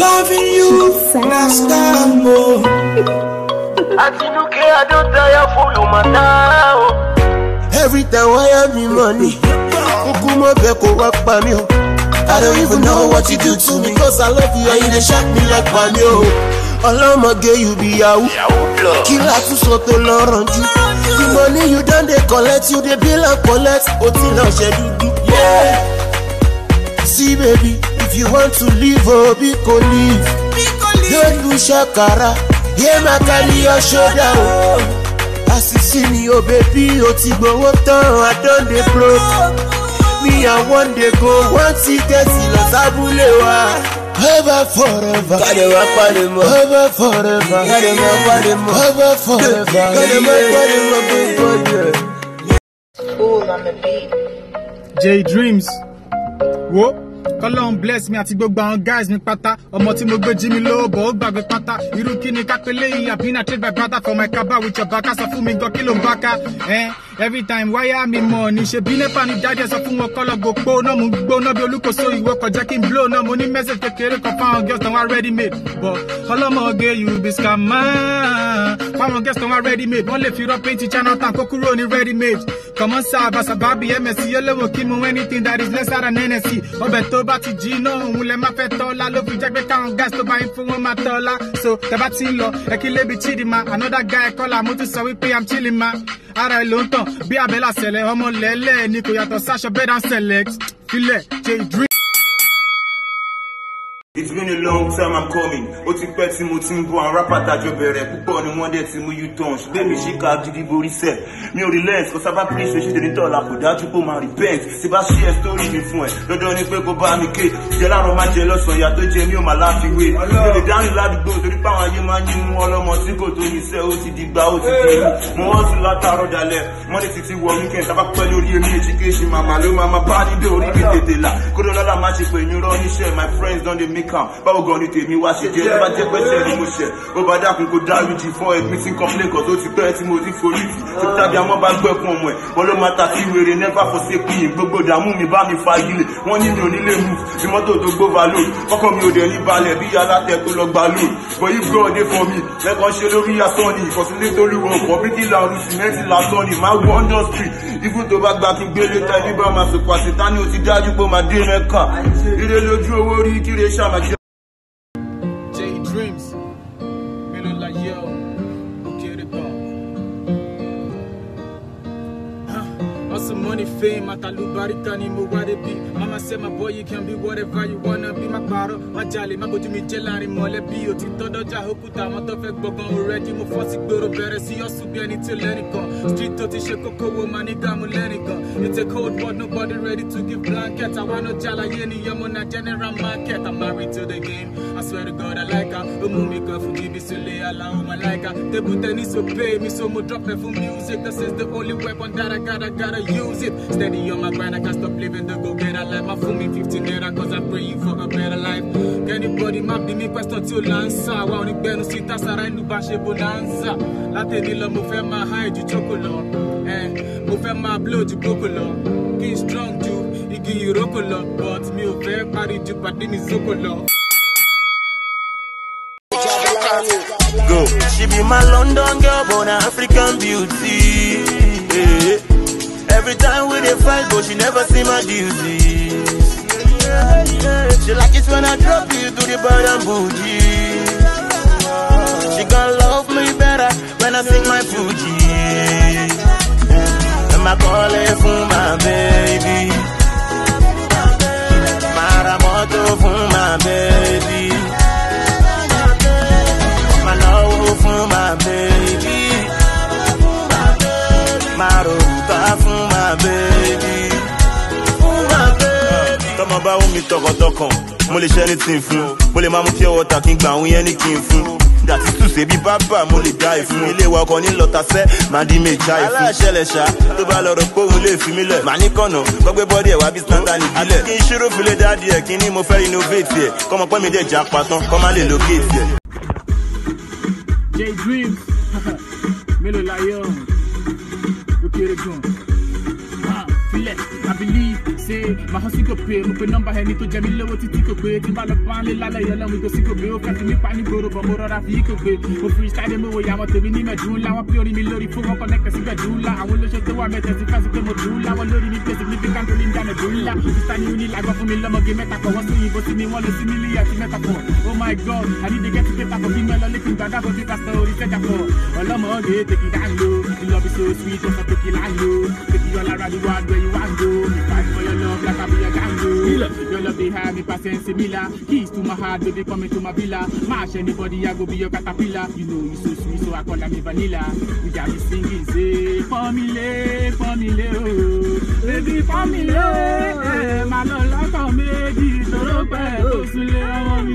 Loving you, that's calmo. Atinuke adotaya fulu matao. Every time I have me money, Kuku mo fẹ́ kó wá pa mí o. I don't even know what you do to me Cause I love you and you dey shock me like pami o. Ọlọ́mọge you be yahoo. Kí la tún sọ tó lọ rànjú? The money you don dey collect, you dey bill and collect. O ti lọ ṣe dúdú. Yeah. See baby, if you want to live, oh, be go live. Don't do shakara, yeah, my carry your shoulder. Oh. As you see me, oh baby, oh ti gbowó tán, I don dey broke. Me and one day go, one ticket lọ sábúlé wa. Ever forever. Kade ma pade mọ. Ever forever. Kade ma pade mọ. Ever forever. Kade ma pade mọ gbogbo Fool on the beat. J Dreams wo kọlọ́n bless me àti gbogbo àwọn guys ní pátá ọmọ tí mo gbé jí mi lówó bọ̀ ó gbàgbé pátá irú kí ni kápẹ́lẹ́ yìí àbí na trade by brother for my kaba with your baka sọ fún mi gan kí ló ń bá ká eh? every time wáyà mi mọ̀ ní ṣe bí nepa ní dájẹ́ sọ fún wọn kọ́lọ́ go pó náà mo gbó náà bí olúkòso ìwọ kọjá kí n blow náà mo ní message kékeré kan fáwọn girls tán wá ready made but ọlọ́mọge you be scammer fáwọn girls tán wá ready made wọ́n lè fi rọ́ paint channel town kó kúrò ní ready made kọ̀mọ́ sábà sábàbí msc olówó kí mu anything that is lesser than nsc ọbẹ̀ tó bá ti jí náà òun lẹ má fẹ́ tọ́lá ló fi jẹ́ pé káwọn guys tó bá yín fún wọn máa tọ́lá so tẹ bá ti ń lọ ẹ kí lébi chidima another guy kọ́lá mo tún sọ wípé i'm chilling ma ara ẹ ló ń tàn bí abẹ́là sẹ̀lẹ̀ ọmọ lẹ́lẹ́ ni kò yàtọ̀ sáṣọ bed and select filẹ̀ j dream. It's been a long time I'm coming. Ó ti pẹ́ tí mo ti ń bọ̀ àwọn rápá tàjọ bẹ̀rẹ̀ púpọ̀ ni wọ́n dẹ̀ ti mú U-turn. Ṣùgbọ́n mi ṣì ká gidi borí sẹ̀. Mi ò relent kó sábà pín ṣe ṣe tèmi tọ́la kò dájú pé ó máa repent. Tí bá ṣí ẹ sítórì mi fún ẹ, dandan ni pé kó bá mi ké. Jẹ láàárọ̀ máa jẹ lọ́sàn-án, ìyá tó jẹ mí ò máa láfiwé. Mi ò lè dáhùn ládùúgbò torí pé àwọn ayé máa ń yín mú ọlọ́mọ tí kò tó yin sẹ́, ó ti di gbà ó ti di èmi. Mo wọ́n tún látàárọ̀ dalẹ̀, wọ́n lè títí wọ weekend, tábà pẹ́ lórí èmi èjìkéṣi màmá ló máa máa bá nídé orí mi tètè là. Kódó lọ́la máa ṣe pé yín rọ́ níṣẹ́, my friends don dey make am. Báwo gan ni tèmi wá ṣe jẹ́ tó bá jẹ́ pẹ́sẹ̀ ni mo ṣẹ̀ ó bá dákun kó dáríjì fún ẹgbẹ́ tí complain kan tó ti pẹ́ tí mo ti forí jì tó tàbí àwọn bá gbẹ́kun ọmọ ẹ̀ wọ́n ló máa ta sí wèrè never forsake me gbogbo ìdààmú mi bá mi fa ilé wọ́n ní mi ò nílé move bí mọ́tò tó gbó va load kọ́kọ́ mi ò dẹ̀ ní balẹ̀ bí alátẹ tó lọ gba load but if God dey for me lẹ́kọ̀ọ́ ṣe lórí asán ni ìkọ̀sílẹ̀ torí wọn kọ̀ bí kí làwọn sìmẹ́ntì lásán ni máa wọ industry ibùn tó bá gba kí gbélé ta ibi bá máa sòpò àṣetánì ó ti dájú pé ó máa dé mẹ́ka ire lójú owó rí kíre ṣàmàjẹ́. J Dreams mélòó la yẹ ọ ó kéré gan. Hustle money fame àtàlùbáríkà ni mo wá débi. Mama say my boy you can be whatever you wanna be. Má parọ́, má jalè, má bójú mi jẹ́ láàrin mọ̀lẹ́bí. Òtítọ́ dọ́jà òkúta àwọn tó fẹ́ gbọ̀ngàn already. Mo fọ́ sí gbòòrò bẹ̀rẹ̀ sí ọ̀sùn bí ẹni tí lẹ́nìkan. Street tó ti ṣe kókó wo máa ní dààmú lẹ́nìkan. It's a cold world nobody ready to give blanket. Àwa náà jàlàyé ni ọmọ náà general market. I'm married to the game. I swear to God I like her. Ó mú mi kan fún bíbí sílé aláwọ̀ máa like her. Table tennis so pay me so mo drop it for music. This is the only weapon that I gotta gotta use it. Steady on my grind, I can't stop living the go get a life. My phone me 15 naira cause I'm praying for a better life. Anybody má bí mi question tí ó là ń sà. Wa onígbẹ́nu sí tásàrà ìlú bá ṣe bonanza. Látẹ̀ni lọ mo fẹ́ máa high ju choco lọ. Eh, mo fẹ́ máa blow ju kókò lọ. Kí n strong ju igi ìrókò lọ. But mi ò fẹ́ parí ju pàdé mi zókò lọ. Go. She be my London girl, born an African beauty. Yeah. Every time we dey fight, but she never see my duties. She like it when I drop you to the bottom bougie. She gonna love me better when I sing my Fuji. And my call it for my baby. Maramoto for my baby. My love for my baby. My roota for my baby. For my baby. Tọ́mọ bá wù mí tọkàntọkàn, mo lè ṣe anything fún. Mo lè máa mú pure water kí n gbà àwọn yẹn ní kí n fún. Dàtí tùsẹ̀ bí bábà mo lè dá ìfún. Ilé wa ọkọ̀ ní lọ́tasẹ́, màá dín méjà ìfún. Aláṣẹlẹ̀ ṣá, tó bá lọ rò pé òun lè fi mí lẹ̀. Màá ní kànnà, gbọ́gbé bọ́dí ẹ̀ wá bí standard ìbílẹ̀. Àti kí n ṣírò fìlẹ̀ dáàdì ẹ̀ kí ni mo fẹ́ innovate ẹ̀. Kọ́mọ pẹ́ mi dẹ̀ jà patán, kọ́ má lè locate ẹ̀. J Dreams mélòó la yẹ ọ ó kéré gan. Ah, Filẹ̀, I believe, say ṣe máa hàn sí kò pé mo pe nọ́mbà ẹni tó jẹ mí lówó títí kò pé tí bá lọ bá ń lé lálẹ́ yọ lọ́mú ìgò sí kò pé ó fẹ́ fi mí pa ní gbòòrò bọ̀ mo rọra fi kò pé mo fi ṣáde mo wo ìyàwó tèmi ní mẹ̀dún ńlá wọn pé orí mi lórí fún wọn kọ́nẹ́kẹ̀ sí mẹ̀dún ńlá àwọn olóṣè tó wà mẹ́tẹ̀ sí fásitì pé mo dùn ńlá wọn lórí mi pé significant ní ìjà mẹ̀dún ńlá sísá ní oní làgbọ́ fún mi lọ́mọge mẹ́ta kọ̀ wọ́n sí ìbò sí mi wọ́n lọ sí mílíọ̀nù àti mẹ́ta kọ̀ oh my god i need to get to paper for bí mẹ́lọ lẹ́kùn gbàdá for bí pásítọ̀ orí sẹ́jà kọ̀ ọlọ́mọ ọ̀gẹ̀ tèkì dáńgò ìlọ́bí so sweet ọ̀sán tèkì láńgò tèkì ọ̀lára ni wàá gbẹ̀yìn wàá ń go mi fight for your love like I be a gango your love dey hide me pass sense mila keys to my heart baby come into my villa mash anybody I go be your caterpillar you know you so sweet so I call me vanilla we got me singing say fọ́mílé fọ́mílé o baby fọ́mílé ẹ̀ máa lọ lọ́kàn méjì tóró pẹ̀ tó súnlé ọmọ mi.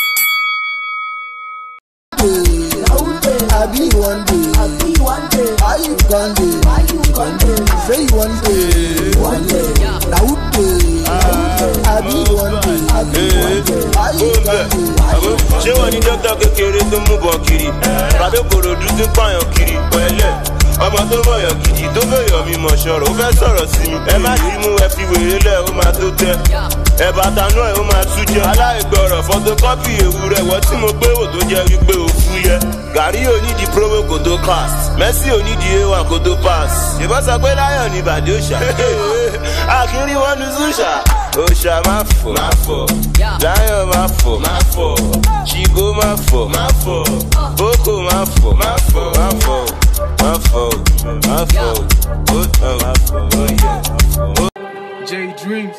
I be one day. I be one day. Why you gone day? Why you gone day? Say you one day. One day. Now who day? I be one day. I be one day. Why you gone day? Why you gone ṣé wọn ní dókítà kékeré tó mú bọ kiri tàbí kòròdú tó pààyàn kiri pẹ̀lẹ́ ọmọ tó mọyàn gidi tó fẹyọ mi mọ ṣọrọ ó fẹ́ sọ̀rọ̀ sí mi ẹ má dì í mú ẹ fi wèrè lẹ ó máa tó tẹ ẹ bàtà náà ó máa tú jẹ aláìgbọràn fọtokọpì ewúrẹ́ wọ tí mo gbé wò tó jẹ wípé ó fú yẹ gàrí onídìí promo kò tó cast messi onídìí a1 kò tó pass ìbọn sọ pé láyọ̀ ní ìbàdí òòṣà àkírí wọn ní zúṣà òòṣà má fò má fò láyọ̀ má fò má fò chigo má fò má fò boko má fò má fò má fò má fò má fò ó tàn má fò ó yẹ. J Dreams.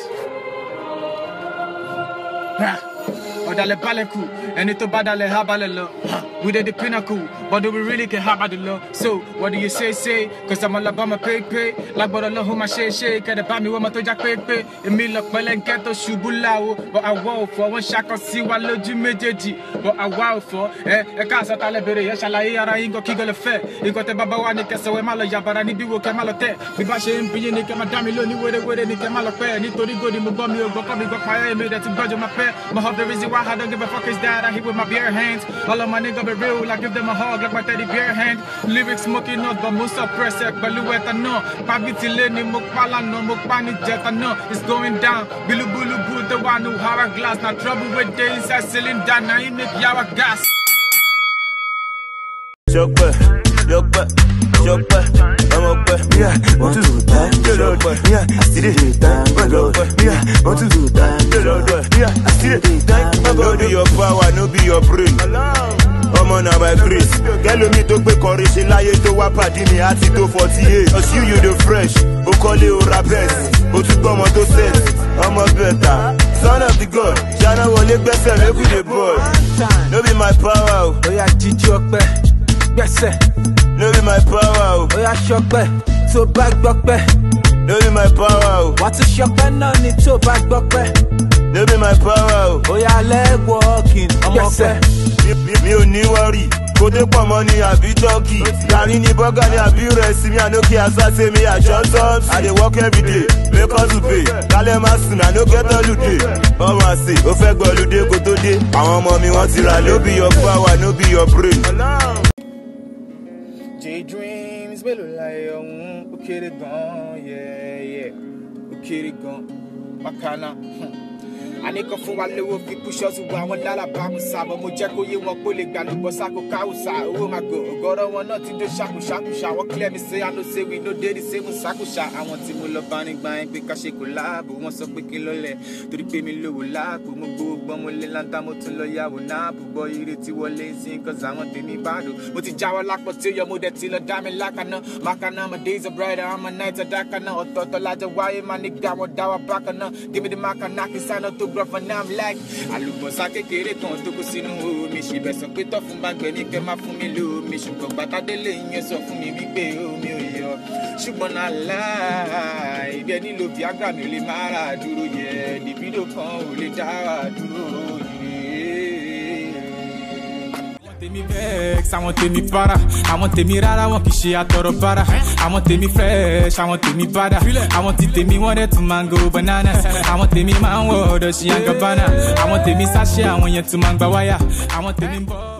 Ha! ọ̀dàlẹ̀ balẹ̀ kù ẹni tó bá dalẹ̀ ha balẹ̀ lọ. We did the pinnacle, but do we really care how about the law? So, what do you say, say? Cause I'm all about my pay, pay. Like, but I love who my shake, shake. Kẹ́dẹ̀ bá mi wọ́n mọ́ tó já pé pé. Èmi lọ pẹ́lẹ́ ń kẹ́ tó ṣubú láwo. But àwa ò fọ́, wọ́n ṣakọ sí wa lójú méjèèjì. But àwa ò fọ́, ẹ ẹ ká àṣà talẹ̀ bèrè. Ẹ ṣàlàyé ara yín gan kí gan lè fẹ́. Nǹkan tẹ bàbá wa ní kẹsàn-án wẹ́ má lọ yàbàrà níbí wo kẹ́ má lọ tẹ̀. Bí bá ṣe ń bí yín ni kẹ́ má dá mi lóní wéré-wéré ni kẹ́ má lọ pẹ́. Nítorí gòdì mo gbọ́ mi ò gbọ́ kọ́ mi gbọ́ payẹ́ èmi rẹ̀ ti gbọ́jọ́ máa pẹ́. My hope the reason why I don't give a fuck is that I hit with my bare hands. All of my niggas be real, I give them a hug like my teddy bear hand. Lyrics smoking up, but most suppress it. Pẹ̀lú ẹ̀tà náà, pàbítì lé ní mo pa lánàá, mo pa ní jẹta náà. It's going down, bílúbúlúbú, the one who hourglass. Now trouble with the inside cylinder, now he make yawa gas. Ṣọpẹ́, yọpẹ́, ṣọpẹ́, ọmọ pẹ́. Yeah, want to do that, Ṣọpẹ́, yeah, I still dey thank my God. Yeah, want to do that, yeah, I still dey thank my No God. be your power, no be your brain. Ọmọ na by grace. Kẹ́lómi tó gbé kọrin ṣe láyé tó wá pàdé mi àti tó forty eight. Cause you you dey fresh, o kọ́lé o ra best. O tún gbọ́ ọmọ tó set, ọmọ bẹ̀tà. Son of the god, ṣáná wọlé gbẹ́sẹ̀ make we dey ball. No be my power o, Oya jíjí ọpẹ́ gbẹ́sẹ̀, no be my power o, oya ṣọpẹ́ tó bá gbọ́pẹ́. no be my power o, Wàá tún ṣọpẹ́ náà ni tó bá gbọ́pẹ́. no be my power o. Oya lẹ́wọ̀ọ́kìn gbẹ́sẹ̀. Mi- mi- mi ò ní wọ́rì kó dé pọ̀ mọ́ ní àbí tọ́kì gàrí ní bọ́gà ní àbí rẹ̀sì mi ànókè àsáṣe mi àjọ tọ́ọ̀tì i dey work everyday make us to pay kálẹ̀ má sùn àná get holiday ọmọ àṣẹ ó fẹ́ gbọ́ olùdé kó tó dé àwọn ọmọ mi wọ́n ti rà no be your power no be your brain. J Dreams mélòó láyé ọ̀hún ó kéré gan-an yẹ́yẹ́ ó kéré gan-an bákanná. àníkàn fún wa lówó fi púṣọ́ọ̀tù wọ àwọn lálàbàmù sábọ̀ mo jẹ́ kó yé wọn pé ó lè gbà lùbọ̀ sáko káwùsà owó máa gò ọ̀gọ́rọ̀ wọn náà ti dó ṣàkùṣàkùṣà wọ́n clear mi say I no say we no dey the same ṣàkùṣà àwọn tí mo lọ bá nígbà yẹn pé ká ṣe kò láàbò wọ́n sọ pé kí n lọ́lẹ̀ torí pé mi lówó láàbò mo gbowó gbọ́n mo lé láńtà mo tún lọ yàwó náà bùbọ̀ ire tí wọlé sí nǹkan àwọn tèmi bá dò mo ti jáwọ́ lápò tí ó yọ mo dẹ̀ ti lọ dá mi lákàná mákàná my days are brighter I'm a night àdákaná ọ̀tọ̀ọ̀tọ̀ lájọ wáyé máa ní gbà wọ́n dá wa bákaná give me the mákàná kí sáná tó gbọ́ for now I'm like àlùbọ̀sà kékeré kan tó kó sínú omi ṣìbẹ̀ sọ pé tọ́ fún bá gbẹ ní kẹ́ má fún mi lómi ṣùgbọ́n gbàtàdélé yẹn sọ fún mi wípé omi ò yọ ṣùgbọ́n náà láì ibi ẹni lo viagra mi ò lè má ra dúró yẹ libido kan ò lè dá wa dúró yẹ àwọn tèmi vex àwọn tèmi para àwọn tèmi rárá wọn kì í ṣe àtọrọ bára àwọn tèmi fresh àwọn tèmi bada àwọn ti tèmi wọn dẹ tún máa ń go bananas àwọn tèmi máa ń wọ ọdọ ṣìyàn gabana àwọn tèmi sáṣẹ àwọn yẹn tún máa ń gba wáyà àwọn tèmi ń bọ.